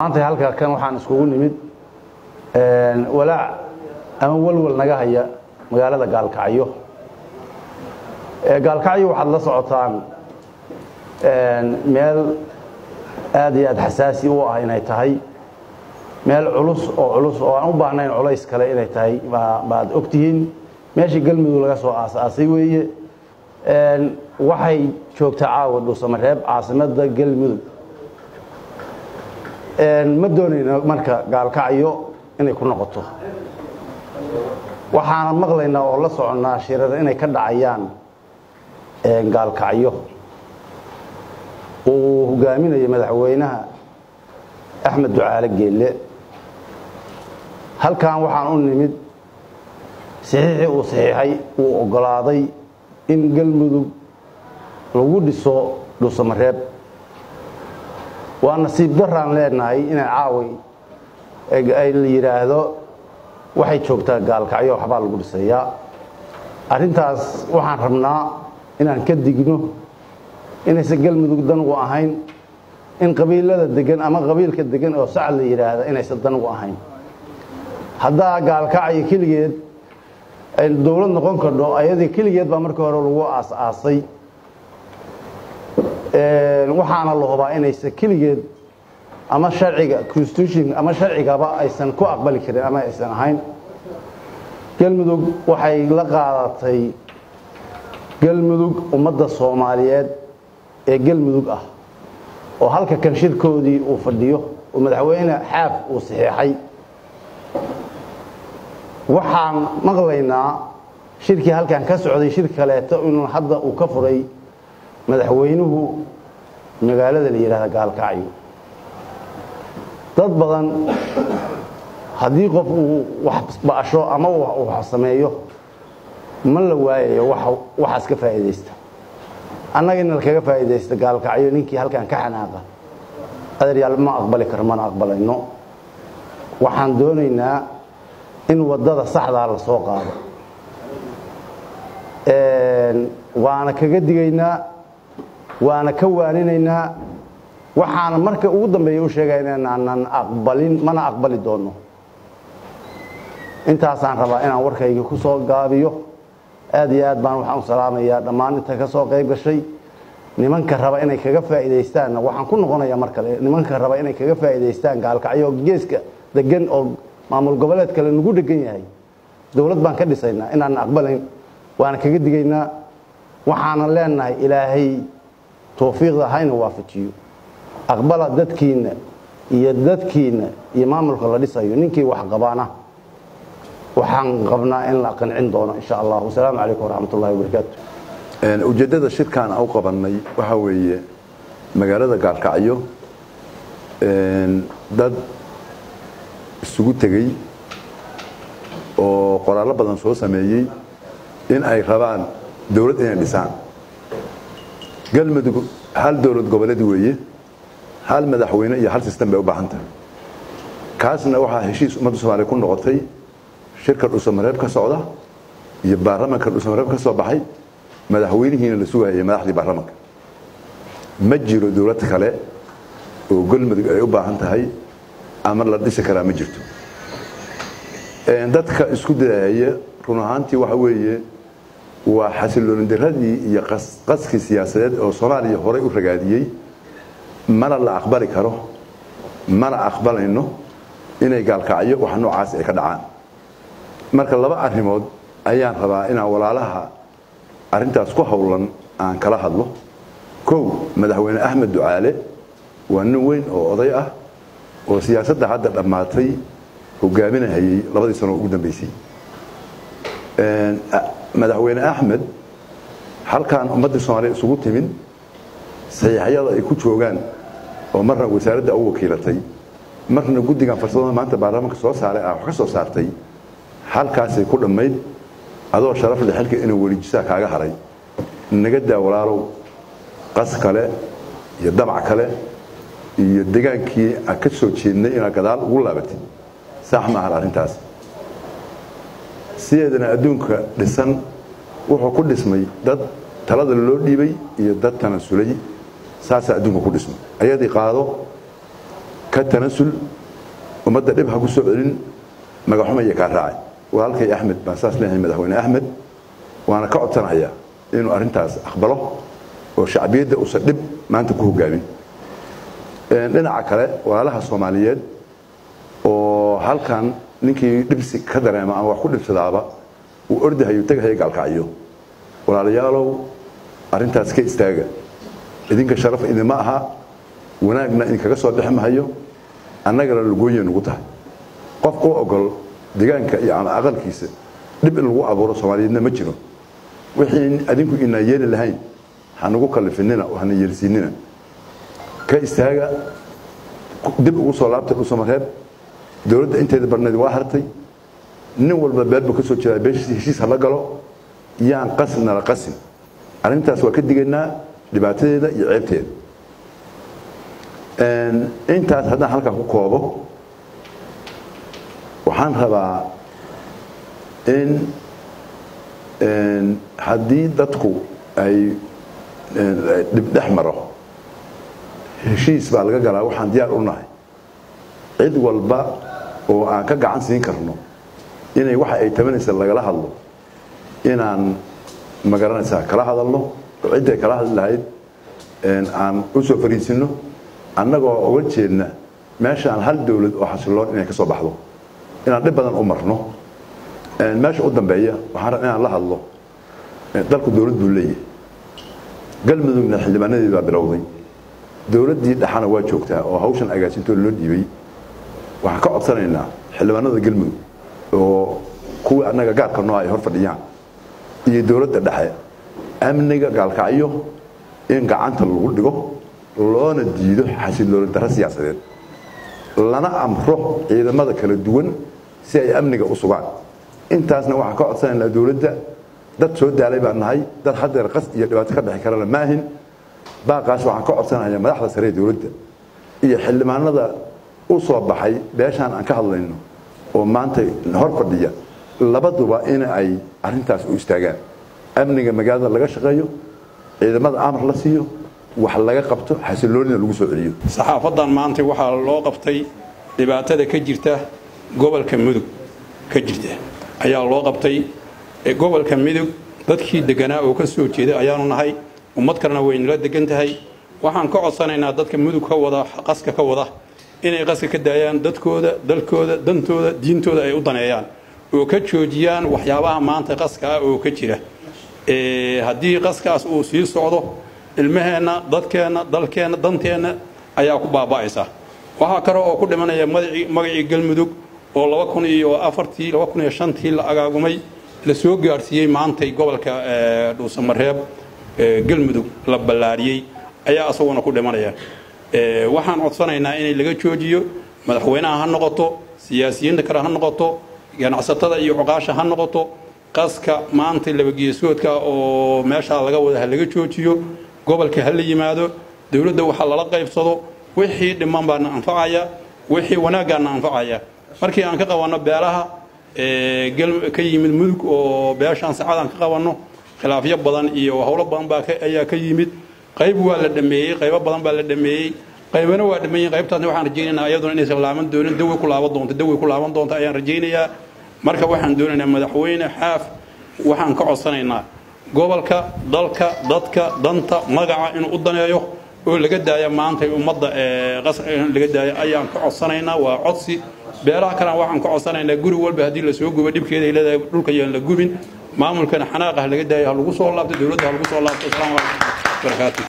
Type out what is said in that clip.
maanta halka kan waxaan iskugu nimid walaac ama walwal naga haya magaalada gaalkacyo gaalkacyo waxaad la socotaan meel aad iyo aad xasaasi u ah inay tahay meel culus oo culus oo aan u baahnayn culays kale inay tahay baad ogtihiin meeshii galmudug laga soo aas-aasay weeye waxay joogtaa caawa dhuusamareeb caasimadda galmudug ma doonayno marka gaalkacyo inay ku noqoto waxaana maqlaynaa oo la soconnaa shirar inay ka dhacayaan gaalkacyo uu hogaaminayo madaxweynaha axmed ducaale geelle halkan waxaan u nimid saxiixii uu saxiixay uu oggolaaday in galmudug lagu dhiso dhuusamareeb waa nasiib daraan leenahay inay caaway ay la yidhaahdo waxay joogtaa gaalkacyo waxbaa lagu dhisayaa arrintaas waxaan rabnaa inaan ka digno inaysan galmudug dan ugu ahayn in qabiilada degan ama qabiilka degan oo sac la yidhaahda inaysan dan ugu ahayn haddaa gaalkacyo keligeed ay dowlad noqon kardho ayadii keligeed baa markii hore lagu aas-aasay waxaana la hubaa inaysan keligeed ama sharciga constitution ama sharcigaba aysan ku aqbali karin ama aysan ahayn galmudug waxay la qaadatay galmudug ummadda soomaaliyeed ee galmudug ah oo halka kan shirkoodii uu fadhiyo oo madaxweyne xaaf uu saxiixay waxaan maqlaynaa shirkii halkan ka socday shir kaleeto inuu hadda uu ka furay madaxweynuhu magaalada la yidhahda gaalkacyo dad badan haddii qof uu wax ba'asho ama uu wax sameeyo ma la waayayo waxaas ka faa'iidaysta annaga in lakaga faa'iidaysta gaalkacyo ninkii halkan ka xanaaqa adaryaal ma aqbali karo mana aqbalayno waxaan doonaynaa in waddada saxdaa la soo qaado waana kaga digaynaa waana ka waaninaynaa waxaana marka ugu dambeeya u sheegaya inaanan aqbalin mana aqbali doono intaasaan rabaa inaan warkayga ku soo gaabiyo aad iyo aad baan waxaan u salaamayaa dhammaan inta ka soo qayb gashay nimanka raba inay kaga faa'iidaystaanna waxaan ku noqonayaa mar kale nimanka raba inay kaga faa'iidaystaan gaalkacyo geeska degan oo maamul goboleed kale nagu dhegan yahay dowlad baan ka dhisaynaa inaanan aqbalayn waana kaga digaynaa waxaanan leenahay ilaahay towfiiqda hayna waafajiyo aqbala dadkiinna iyo dadkiinna iyo maamulka la dhisayo ninkii wax qabaana waxaan qabnaa in la qancin doono insha allah wasalaamu calaykum waraxmat ullahi wabarakaatu ujeeddada shirkaan aan u qabannay waxaa weeye magaalada gaalkacyo dad isugu tegey oo qoraallo badan soo sameeyey in ay rabaan dowlad inay dhisaan galmudug hal dowlad goboleed weeye hal madaxweyne iyo hal sistem bay u baahan tahay kaasna waxaa heshiis ummadda soomaaliya ku noqotay shirka dhuusamareeb ka socda iyo baarlamanka dhuusamareeb ka soo baxay madaxweynihiina la sugayay madaxdii baarlamanka ma jiro dowlad kale oo galmudug ay u baahan tahay ama la dhisi karaa ma jirto dadka isku dayaya run ahaantii waxa weeye waa xasilooni diradii iyo qaskii siyaasadeed oo soomaaliya horey u ragaadiyey mana la aqbali karo mana aqbalayno inay gaalkacyo wax noocaas ay ka dhacaan marka laba arrimood ayaan rabaa inaan walaalaha arrintaas ku howlan aan kala hadlo kow madaxweyne axmed ducaale waa nin weyn oo oday ah oo siyaasadda hadda dhammaatay hogaaminahayey labadii sano ugu dambeysay madaxweyne axmed halkan ummaddii soomaaliya isugu timid saxiixyada ay ku joogaan oo marna wasaaradda u wakiilatay marna guddigan farsamada maanta baarlamaanka soo saaray ah wax ka soo saartay halkaasay ku dhammayd adoo sharaf leh xilka inuu welijisaa kaaga haray naga daa walaalow qas kale iyo damac kale iyo degaankii aan ka soo jeednay inaad gadaal ugu laabatid sax ma ahan arrintaas sideedana adduunka dhisan wuxuu ku dhismay dad talada loo dhiibay iyo dad tanasulay saasaa adduunka ku dhismay ayadii qaado ka tanasul ummadda dhib ha ku soo celin magaxumaya kaa raacay walaalkay axmed baan saas leeyahay madaxweyne axmed waana ka codsanayaa inuu arrintaas aqbalo oo shacbiyadda uusan dhib maanta ku hogaamin dhinaca kale walaalaha soomaaliyeed oo halkan ninkii dhibsi ka dareema ama wax ku dhibsadaaba uu ordahayo tagahayo gaalkacyo walaalayaalow arrintaas ka istaaga idinka sharaf idinma aha wanaagna idinkaga soo dhex mahayo annagana lagooya nugu tahay qof u ogol deegaanka iyo ama aqalkiisa dhib in lagu abuuro soomaaliyeedna ma jiro wixii adinku inaa yeeli lahayn hanugu kalifinina oo hana yeelsiinina ka istaaga dib ugu soo laabtay dhusamareeb dowladda inteeda barneed waa hartay nin walba beelbu ka soo jeedaa beeshiisa heshiis hala galo yaan qasnala qasin arrintaas waa ka digaynaa dhibaatadeeda iyo ceebteeda intaas haddaan halkaa ku koobo waxaan rabaa in haddii dadku ay dhibdhex maro heshiis baa laga galaa waxaan diyaar u nahay cid walba oo aan ka gacan siin karno inay waxa ay tabanaysa lagala hadlo inaan magaranaysaa kala hadalno oo cidday kala hadli lahayd aan u soo fariisinno annagoo uga jeedna meeshaan hal dowlad oo xasiloon inay ka soo baxdo inaan dhib badan u marno meesha u dambeeya waxaan rab inaan la hadlo dalku dowlad buu leeyahay galmudugna xildhibaanadii baa bilowday dowladdii dhaxana waa joogtaa oo hawshan agaasintoo loo dhiibay waxaan ka codsanaynaa xildhibaanada galmudug oo kuwii annaga gaarka noo ay hor fadhiyaan iyo dowladda dhexe amniga gaalkacyo in gacanta lagu dhigo loona diido xasilooni darro siyaasadeed lana amro ciidamada kala duwan si ay amniga u sugaan intaasna waxaan ka codsanaynaa dowladda dad soo daalay baan nahay dad haddeer qas iyo dhibaato ka dhexi karana ma ahin baaqaas waxaan ka codsanayaa madaxda sare ee dowladda iyo xildhibaanada u soo baxay beeshaan aan ka hadlayno oo maanta hor fadhiya labaduba in ay arrintaas u istaagaan amniga magaalada laga shaqeeyo ciidamada amar la siiyo wax laga qabto xasiloonina lagu soo celiyo saxaafadan maanta waxaa loo qabtay dhibaatada ka jirta gobolka mudug ka jirta ayaa loo qabtay gobolka mudug dadkii deganaa oo ka soo jeeday ayaanu nahay ummad kalena waynala degan tahay waxaan ka codsanaynaa dadka mudug ka wada qaska ka wada inay qaska ka daayaan dadkooda dalkooda dantooda diintooda ay u daneeyaan oo ka joojiyaan waxyaabaha maanta qaska ah oo ka jira haddii qaskaas uu sii socdo ilmaheenna dadkeenna dalkeenna danteenna ayaa ku baaba'aysa waxaa kale oo ku dhimanaya magacii galmudug oo laba kun iyo afartii laba kun iyo shantii la agaagumay la soo gaadhsiiyey maantay gobolka dhuusamareeb galmudug la ballaariyey ayaa isaguna ku dhimanaya waxaan codsanaynaa inay laga joojiyo madaxweynaha ha noqoto siyaasiyiinta kale ha noqoto ganacsatada iyo cuqaasha ha noqoto qaska maanta labageesoodka oo meeshaa laga wada ha laga joojiyo gobolka ha la yimaado dowladda waxa lala qaybsado wixii dhiman baana anfacaya wixii wanaaggaana anfacaya markii aan ka qabanno beelaha ka yimid mudug oo beeshaan sacadaan ka qabanno khilaafyo badan iyo howlo badan baa ayaa ka yimid qayb waa la dhameeyey qaybo badan baa la dhameeyey qaybana waa dhameeyey qaybtaasna waxaan rajaynaynaa iyaduna inaysan laaban doonin dawey ku laaban doonto dawey ku laaban doonto ayaan rajaynayaa marka waxaan doonaynaa madaxweyne xaaf waxaan ka codsanaynaa gobolka dalka dadka danta magaca inuu u daneeyo oo laga daaya maanta ummadda laga daaya ayaan ka codsanaynaa waa codsi beelaha kalena waxaan ka codsanaynaa guri walba haddii lasoo gubo dhibkeeda ay leedahay dhulka yaan la gubin maamulkana xanaaqah laga daaya ha lagu soo laabto dowladda ha lagu soo laabto asalaamu calaykum barakaatu